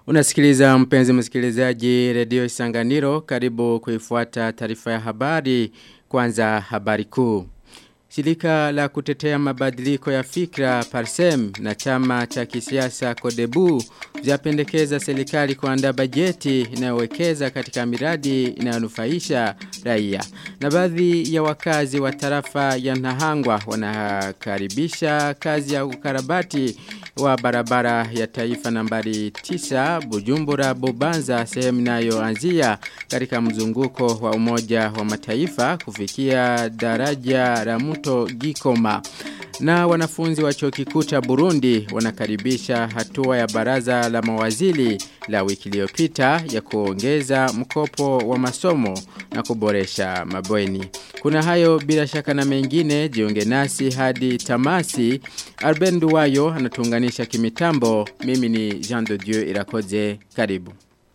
Unasikiliza mpenzi msikilizaji redio Isanganiro karibu kuifuata taarifa ya habari kwanza habari kuu. Shirika la kutetea mabadiliko ya fikra Parsem na chama cha kisiasa Kodebu vyapendekeza serikali kuandaa bajeti inayowekeza katika miradi inayonufaisha raia. Na baadhi ya wakazi wa tarafa ya Nahangwa wanakaribisha kazi ya ukarabati wa barabara ya taifa nambari 9 Bujumbura Bubanza sehemu inayoanzia katika mzunguko wa umoja wa mataifa kufikia daraja la mto Gikoma. Na wanafunzi wa chuo kikuu cha Burundi wanakaribisha hatua ya baraza la mawaziri la wiki iliyopita ya kuongeza mkopo wa masomo na kuboresha mabweni. Kuna hayo bila shaka na mengine jiunge nasi hadi tamasi. Arben Duwayo anatuunganisha kimitambo. Mimi ni Jean de Dieu Irakoze. Karibu.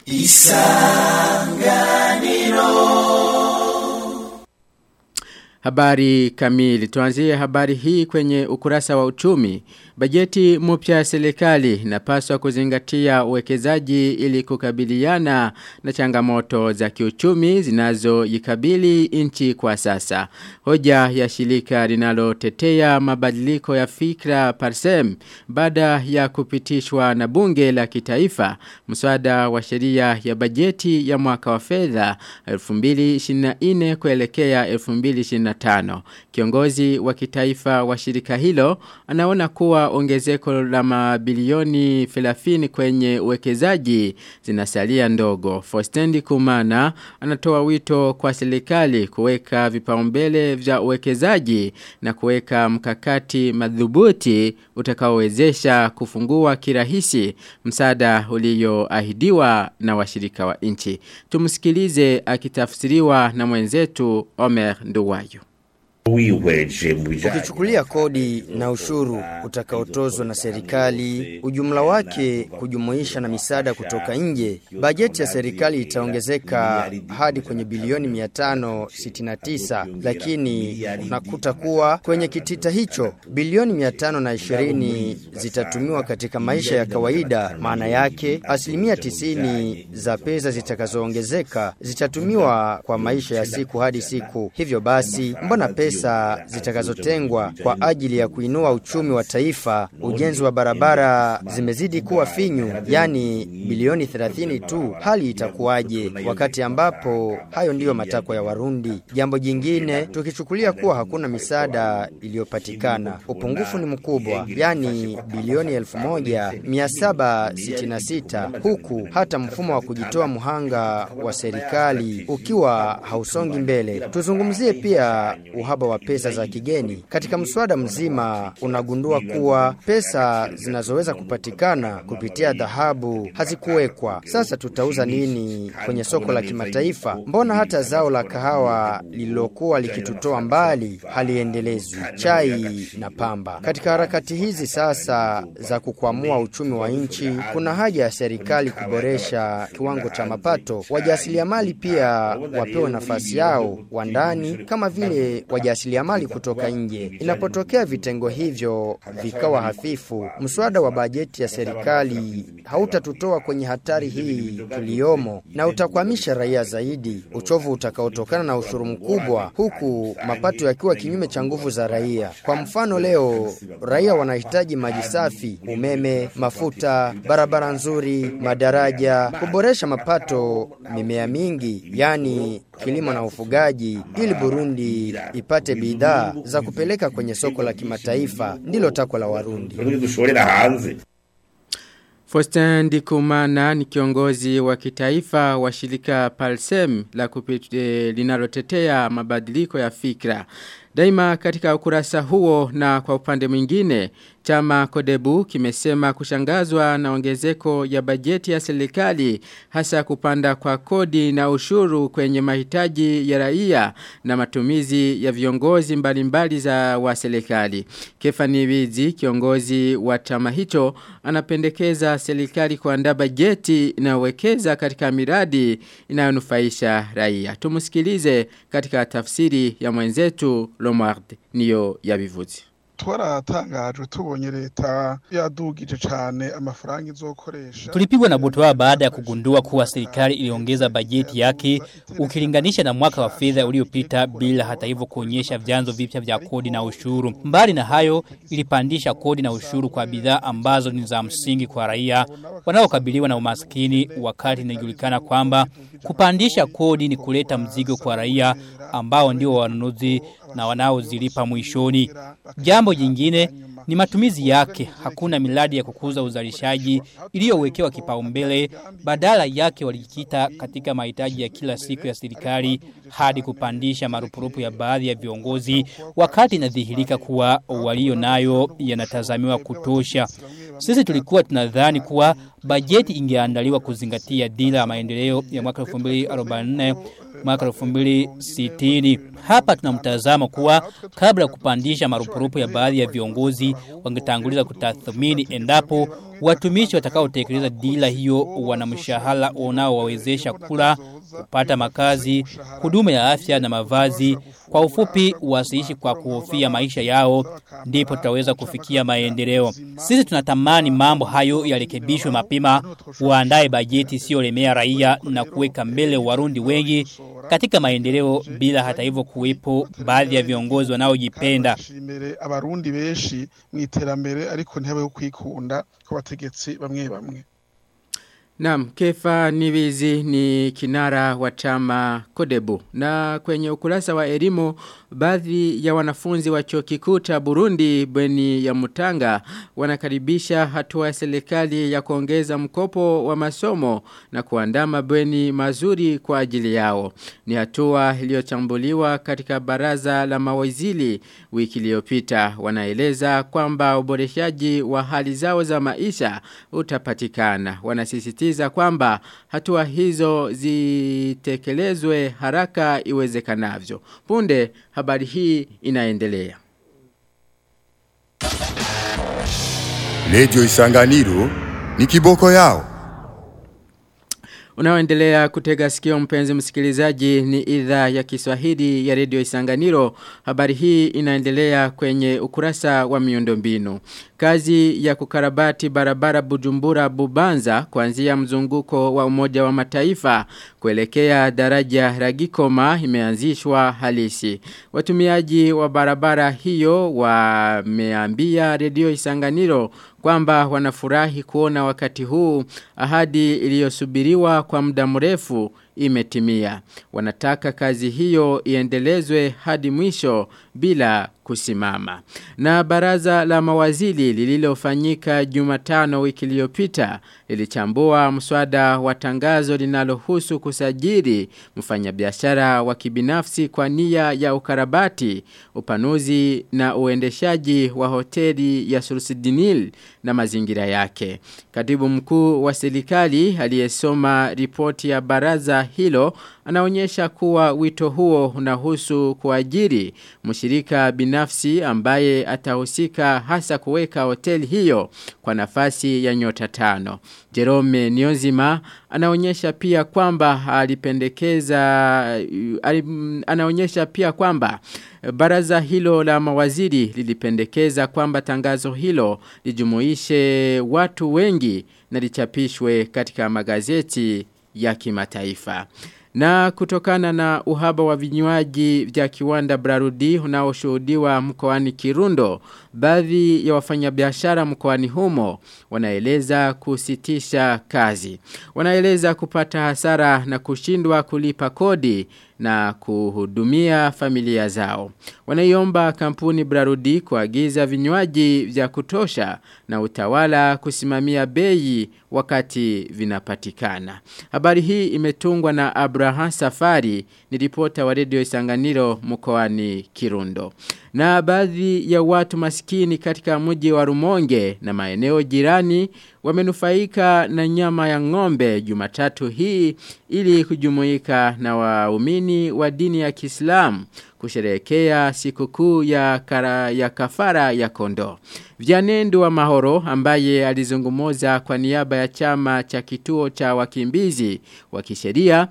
Isanganiro Habari kamili. Tuanzie habari hii kwenye ukurasa wa uchumi. Bajeti mpya ya serikali inapaswa kuzingatia uwekezaji ili kukabiliana na changamoto za kiuchumi zinazoikabili nchi kwa sasa. Hoja ya shirika linalotetea mabadiliko ya fikra Parsem baada ya kupitishwa na bunge la kitaifa mswada wa sheria ya bajeti ya mwaka wa fedha 2024 kuelekea 2025. Kiongozi wa kitaifa wa shirika hilo anaona kuwa ongezeko la mabilioni 30 kwenye uwekezaji zinasalia ndogo. Fostendi Kumana anatoa wito kwa serikali kuweka vipaumbele vya uwekezaji na kuweka mkakati madhubuti utakaowezesha kufungua kirahisi msaada ulioahidiwa na washirika wa nchi. Tumsikilize akitafsiriwa na mwenzetu Omer Nduwayo. Ukichukulia kodi na ushuru utakaotozwa na serikali, ujumla wake kujumuisha na misaada kutoka nje, bajeti ya serikali itaongezeka hadi kwenye bilioni 569, lakini unakuta kuwa kwenye kitita hicho bilioni 520 zitatumiwa katika maisha ya kawaida. Maana yake asilimia 90 za pesa zitakazoongezeka zitatumiwa kwa maisha ya siku hadi siku. Hivyo basi, mbona pesa pesa zitakazotengwa kwa ajili ya kuinua uchumi wa taifa, ujenzi wa barabara zimezidi kuwa finyu, yani bilioni 30 tu. Hali itakuwaje wakati ambapo hayo ndiyo matakwa ya Warundi? Jambo jingine, tukichukulia kuwa hakuna misaada iliyopatikana, upungufu ni mkubwa, yani bilioni 1766 huku hata mfumo wa kujitoa muhanga wa serikali ukiwa hausongi mbele. Tuzungumzie pia uhaba wa pesa za kigeni. Katika mswada mzima unagundua kuwa pesa zinazoweza kupatikana kupitia dhahabu hazikuwekwa. Sasa tutauza nini kwenye soko la kimataifa? Mbona hata zao la kahawa lililokuwa likitutoa mbali haliendelezwi? Chai na pamba. Katika harakati hizi sasa za kukwamua uchumi wa nchi, kuna haja ya serikali kuboresha kiwango cha mapato. Wajasiriamali pia wapewe nafasi yao wa ndani kama vile wajasiriamali kutoka nje. Inapotokea vitengo hivyo vikawa hafifu, mswada wa bajeti ya serikali hautatutoa kwenye hatari hii tuliyomo na utakwamisha raia zaidi, uchovu utakaotokana na ushuru mkubwa, huku mapato yakiwa kinyume cha nguvu za raia. Kwa mfano, leo raia wanahitaji maji safi, umeme, mafuta, barabara nzuri, madaraja, kuboresha mapato, mimea mingi, yani kilimo na ufugaji, ili Burundi ipate bidhaa za kupeleka kwenye soko la kimataifa. Ndilo takwa la Warundi. Faustin Ndikumana ni kiongozi wa kitaifa wa shirika Palsem la kupite linalotetea mabadiliko ya fikra. Daima katika ukurasa huo na kwa upande mwingine, chama Kodebu kimesema kushangazwa na ongezeko ya bajeti ya serikali hasa kupanda kwa kodi na ushuru kwenye mahitaji ya raia na matumizi ya viongozi mbalimbali za wa serikali. Kefani Wizi, kiongozi wa chama hicho, anapendekeza serikali kuandaa bajeti inayowekeza katika miradi inayonufaisha raia. Tumusikilize katika tafsiri ya mwenzetu Lomard niyo yabivuzi. twaratangajwe tubonye leta yadugije cane amafaranga izokoresha Tulipigwa na butwaa baada ya kugundua kuwa serikali iliongeza bajeti yake ukilinganisha na mwaka wa fedha uliopita bila hata hivyo kuonyesha vyanzo vipya vya kodi na ushuru. Mbali na hayo ilipandisha kodi na ushuru kwa bidhaa ambazo ni za msingi kwa raia wanaokabiliwa na umaskini wakati inajulikana kwamba kupandisha kodi ni kuleta mzigo kwa raia ambao ndio wanunuzi na wanaozilipa mwishoni. Jambo jingine ni matumizi yake. Hakuna miradi ya kukuza uzalishaji iliyowekewa kipaumbele, badala yake walijikita katika mahitaji ya kila siku ya serikali hadi kupandisha marupurupu ya baadhi ya viongozi, wakati inadhihirika kuwa walio nayo yanatazamiwa kutosha. Sisi tulikuwa tunadhani kuwa bajeti ingeandaliwa kuzingatia dira ya maendeleo ya mwaka 2044 mwaka 2060. Hapa tuna mtazamo kuwa kabla ya kupandisha marupurupu ya baadhi ya viongozi wangetanguliza kutathmini endapo watumishi watakaotekeleza dira hiyo wana mshahara unaowawezesha kula, kupata makazi, huduma ya afya na mavazi. Kwa ufupi wasiishi kwa kuhofia maisha yao ndipo tutaweza kufikia maendeleo. Sisi tunatamani mambo hayo yarekebishwe mapema, waandae bajeti isiyolemea raia na kuweka mbele warundi wengi katika maendeleo bila hata hivyo kuwepo baadhi ya viongozi wanaojipenda. imbere abarundi benshi mu iterambere ariko ntihabeho kwikunda kw'abategetsi bamwe bamwe Naam, Kefa Nivizi ni kinara wa chama Kodebu. Na kwenye ukurasa wa elimu, baadhi ya wanafunzi wa chuo kikuu cha Burundi bweni ya Mutanga wanakaribisha hatua ya serikali ya kuongeza mkopo wa masomo na kuandaa mabweni mazuri kwa ajili yao. Ni hatua iliyochambuliwa katika baraza la mawaziri wiki iliyopita. Wanaeleza kwamba uboreshaji wa hali zao za maisha utapatikana. Wanasisitiza kwamba hatua hizo zitekelezwe haraka iwezekanavyo. Punde habari hii inaendelea. Radio Isanganiro ni kiboko yao. Unaoendelea kutega sikio mpenzi msikilizaji ni idhaa ya Kiswahili ya Radio Isanganiro. Habari hii inaendelea kwenye ukurasa wa miundombinu. Kazi ya kukarabati barabara Bujumbura Bubanza kuanzia mzunguko wa Umoja wa Mataifa kuelekea daraja Ragikoma imeanzishwa halisi. Watumiaji wa barabara hiyo wameambia Radio Isanganiro kwamba wanafurahi kuona wakati huu ahadi iliyosubiriwa kwa muda mrefu imetimia. Wanataka kazi hiyo iendelezwe hadi mwisho bila kusimama. Na baraza la mawaziri lililofanyika Jumatano wiki iliyopita lilichambua mswada wa tangazo linalohusu kusajili mfanyabiashara wa kibinafsi kwa nia ya ukarabati, upanuzi na uendeshaji wa hoteli ya Sursidinil na mazingira yake. Katibu mkuu wa serikali aliyesoma ripoti ya baraza hilo anaonyesha kuwa wito huo unahusu kuajiri mshirika binafsi ambaye atahusika hasa kuweka hoteli hiyo kwa nafasi ya nyota tano. Jerome Niozima anaonyesha pia kwamba alipendekeza anaonyesha pia kwamba Baraza hilo la mawaziri lilipendekeza kwamba tangazo hilo lijumuishe watu wengi na lichapishwe katika magazeti ya kimataifa. Na kutokana na uhaba wa vinywaji vya kiwanda Brarudi unaoshuhudiwa mkoani Kirundo, baadhi ya wafanyabiashara mkoani humo wanaeleza kusitisha kazi. Wanaeleza kupata hasara na kushindwa kulipa kodi na kuhudumia familia zao. Wanaiomba kampuni Brarudi kuagiza vinywaji vya kutosha na utawala kusimamia bei wakati vinapatikana. Habari hii imetungwa na Abraham Safari ni ripota wa redio Isanganiro mkoani Kirundo. Na baadhi ya watu maskini katika mji wa Rumonge na maeneo jirani wamenufaika na nyama ya ng'ombe Jumatatu hii ili kujumuika na waumini wa dini ya Kiislamu kusherehekea sikukuu ya kara, ya kafara ya kondo. Vyanendo wa Mahoro ambaye alizungumuza kwa niaba ya chama cha kituo cha wakimbizi wa kisheria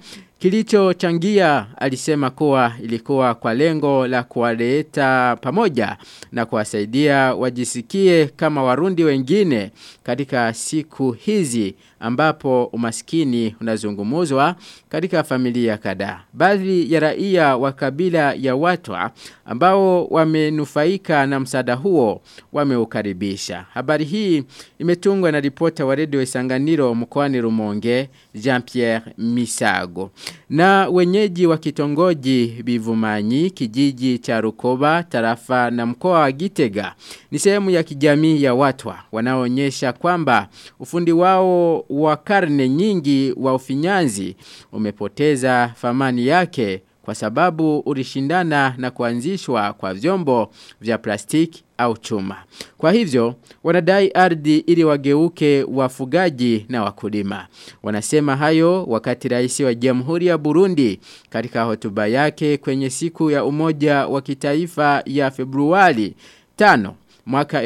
Kilichochangia alisema kuwa ilikuwa kwa lengo la kuwaleta pamoja na kuwasaidia wajisikie kama warundi wengine katika siku hizi ambapo umaskini unazungumuzwa katika familia kadhaa. Baadhi ya raia wa kabila ya Watwa ambao wamenufaika na msaada huo wameukaribisha. Habari hii imetungwa na ripota wa redio Isanganiro mkoani Rumonge Jean-Pierre Misago. Na wenyeji wa kitongoji Bivumanyi kijiji cha Rukoba tarafa na mkoa wa Gitega ni sehemu ya kijamii ya Watwa wanaoonyesha kwamba ufundi wao wa karne nyingi wa ufinyanzi umepoteza famani yake kwa sababu ulishindana na kuanzishwa kwa vyombo vya plastiki au chuma. Kwa hivyo, wanadai ardhi ili wageuke wafugaji na wakulima. Wanasema hayo wakati rais wa Jamhuri ya Burundi katika hotuba yake kwenye siku ya umoja wa kitaifa ya Februari 5 mwaka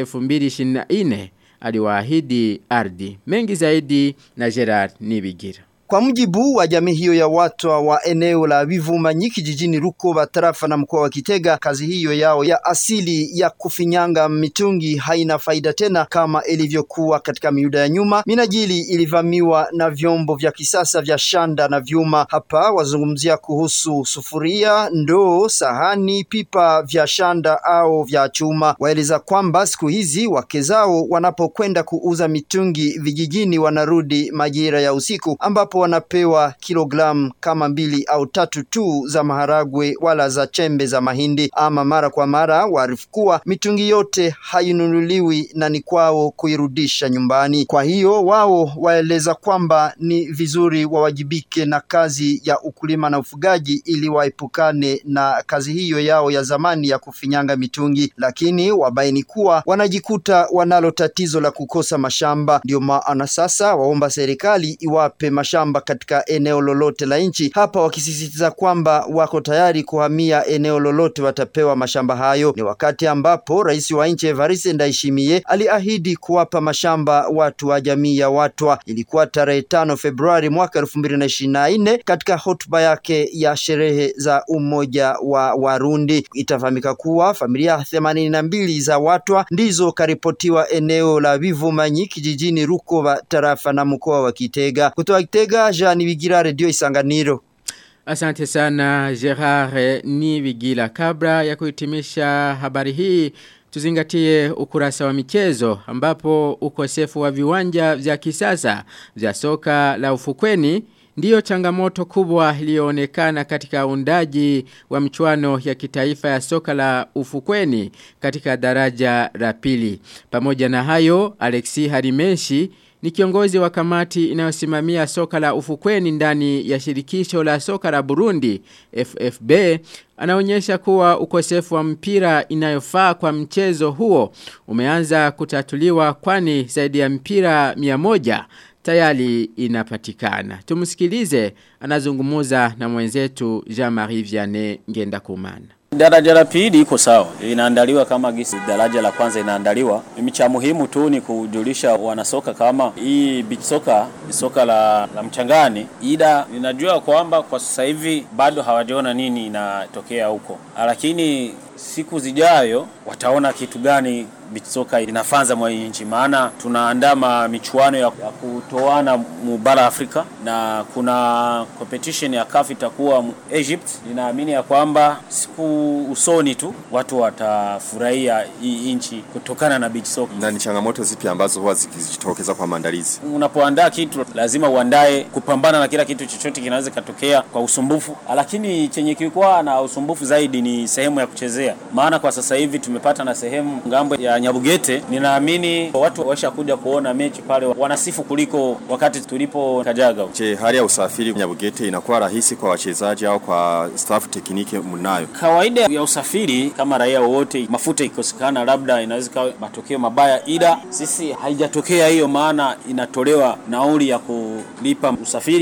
2024 aliwaahidi ardhi. Mengi zaidi na Gerard Nibigira. Kwa mujibu wa jamii hiyo ya watu wa eneo la Bivumanyiki jijini Rukoba tarafa na mkoa wa Kitega, kazi hiyo yao ya asili ya kufinyanga mitungi haina faida tena kama ilivyokuwa katika miuda ya nyuma. Minajili ilivamiwa na vyombo vya kisasa vya shanda na vyuma. Hapa wazungumzia kuhusu sufuria, ndoo, sahani, pipa vya shanda au vya chuma. Waeleza kwamba siku hizi wake zao wanapokwenda kuuza mitungi vijijini wanarudi majira ya usiku ambapo wanapewa kilogramu kama mbili au tatu tu za maharagwe wala za chembe za mahindi. Ama mara kwa mara waarifu kuwa mitungi yote hainunuliwi na ni kwao kuirudisha nyumbani. Kwa hiyo wao waeleza kwamba ni vizuri wawajibike na kazi ya ukulima na ufugaji ili waepukane na kazi hiyo yao ya zamani ya kufinyanga mitungi, lakini wabaini kuwa wanajikuta wanalo tatizo la kukosa mashamba. Ndio maana sasa waomba serikali iwape mashamba katika eneo lolote la nchi, hapa wakisisitiza kwamba wako tayari kuhamia eneo lolote watapewa mashamba hayo. Ni wakati ambapo rais wa nchi Evariste Ndayishimiye aliahidi kuwapa mashamba watu wa jamii ya Watwa. Ilikuwa tarehe tano Februari mwaka elfu mbili na ishirini na nne katika hotuba yake ya sherehe za umoja wa Warundi. Itafahamika kuwa familia themanini na mbili za Watwa ndizo karipotiwa eneo la Bivumanyi kijijini Rukoba tarafa na mkoa wa Kitega. Kutoka Kitega, Jean Bigira, Radio Isanganiro. Asante sana Gerard Nibigila. Kabla ya kuhitimisha habari hii, tuzingatie ukurasa wa michezo ambapo ukosefu wa viwanja vya kisasa vya soka la ufukweni ndiyo changamoto kubwa iliyoonekana katika undaji wa michuano ya kitaifa ya soka la ufukweni katika daraja la pili. Pamoja na hayo, Alexi Harimeshi ni kiongozi wa kamati inayosimamia soka la ufukweni ndani ya shirikisho la soka la Burundi FFB anaonyesha kuwa ukosefu wa mpira inayofaa kwa mchezo huo umeanza kutatuliwa kwani zaidi ya mpira 100 tayari inapatikana. Tumsikilize anazungumuza na mwenzetu Jean-Marie Vianney Ngenda Kumana. Daraja la pili iko sawa, inaandaliwa kama gisi daraja la kwanza inaandaliwa. Mimi cha muhimu tu ni kujulisha wanasoka kama hii beach soka ni soka la, la mchangani, ila ninajua kwamba kwa sasa hivi bado hawajaona nini inatokea huko, lakini siku zijayo wataona kitu gani beach soka inafanza mwa nchi, maana tunaandaa michuano ya, ya kutoana mu bara Afrika na kuna competition ya CAF itakuwa Egypt. Ninaamini ya kwamba siku usoni tu watu watafurahia hii nchi kutokana na beach soka. Na ni changamoto zipi ambazo huwa zikijitokeza kwa maandalizi? Unapoandaa kitu lazima uandae kupambana na kila kitu chochote kinaweza katokea kwa usumbufu, lakini chenye kilikuwa na usumbufu zaidi ni sehemu ya kuchezea, maana kwa sasa hivi tumepata na sehemu ngambo ya Nyabugete. Ninaamini watu washakuja kuona mechi pale wanasifu kuliko wakati tulipo Kajaga. Je, hali ya usafiri Nyabugete inakuwa rahisi kwa wachezaji au kwa staff tekniki mnayo? Kawaida ya usafiri kama raia wowote, mafuta ikosekana, labda inaweza kawa matokeo mabaya, ila sisi haijatokea hiyo, maana inatolewa nauli ya kulipa usafiri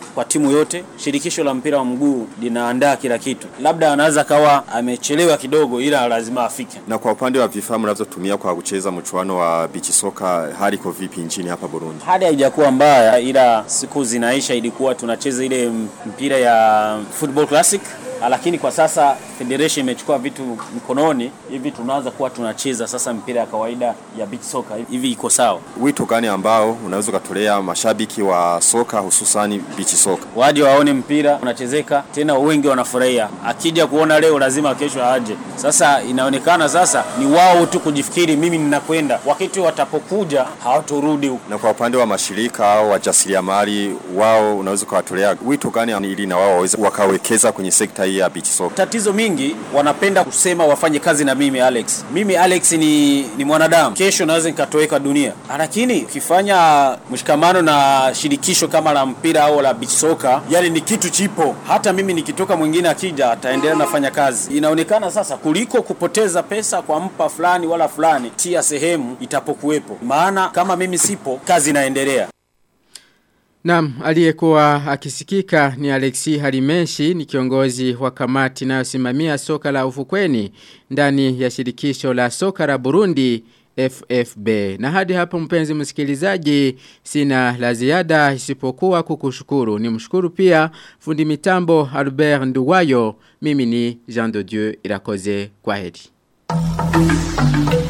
kwa timu yote. Shirikisho la mpira wa mguu linaandaa kila kitu, labda anaweza kawa amechelewa kidogo, ila lazima afike. Na kwa upande wa vifaa mnavyotumia kwa kucheza mchuano wa bichi soka, hali iko vipi nchini hapa Burundi? Hali haijakuwa mbaya, ila siku zinaisha, ilikuwa tunacheza ile mpira ya football classic lakini kwa sasa federation imechukua vitu mkononi hivi, tunaanza kuwa tunacheza sasa mpira ya kawaida ya beach soccer hivi, iko sawa. Wito gani ambao unaweza ukatolea mashabiki wa soka hususani beach soka? Waje waone mpira unachezeka, tena wengi wanafurahia. Akija kuona leo, lazima kesho aje. Sasa inaonekana sasa ni wao tu kujifikiri, mimi ninakwenda, wakati watapokuja hawatorudi. Na kwa upande wa mashirika au wajasiriamali, wao unaweza ukawatolea wito gani ili na wao waweze wakawekeza kwenye sekta hii ya beach soccer? Tatizo mingi wanapenda kusema wafanye kazi na mimi Alex. Mimi Alex ni, ni mwanadamu, kesho naweza nikatoweka dunia, lakini ukifanya mshikamano na shirikisho kama la mpira au la beach soccer, yani ni kitu chipo. Hata mimi nikitoka, mwingine akija ataendelea nafanya kazi. Inaonekana sasa kuliko kupoteza pesa kwa mpa fulani wala fulani, tia sehemu itapokuwepo, maana kama mimi sipo, kazi inaendelea. Naam, aliyekuwa akisikika ni Alexi Halimeshi ni kiongozi wa kamati inayosimamia soka la ufukweni ndani ya shirikisho la soka la Burundi FFB. Na hadi hapo mpenzi msikilizaji sina la ziada isipokuwa kukushukuru. Ni mshukuru pia fundi mitambo Albert Nduwayo. Mimi ni Jean de Dieu Irakoze kwa heri.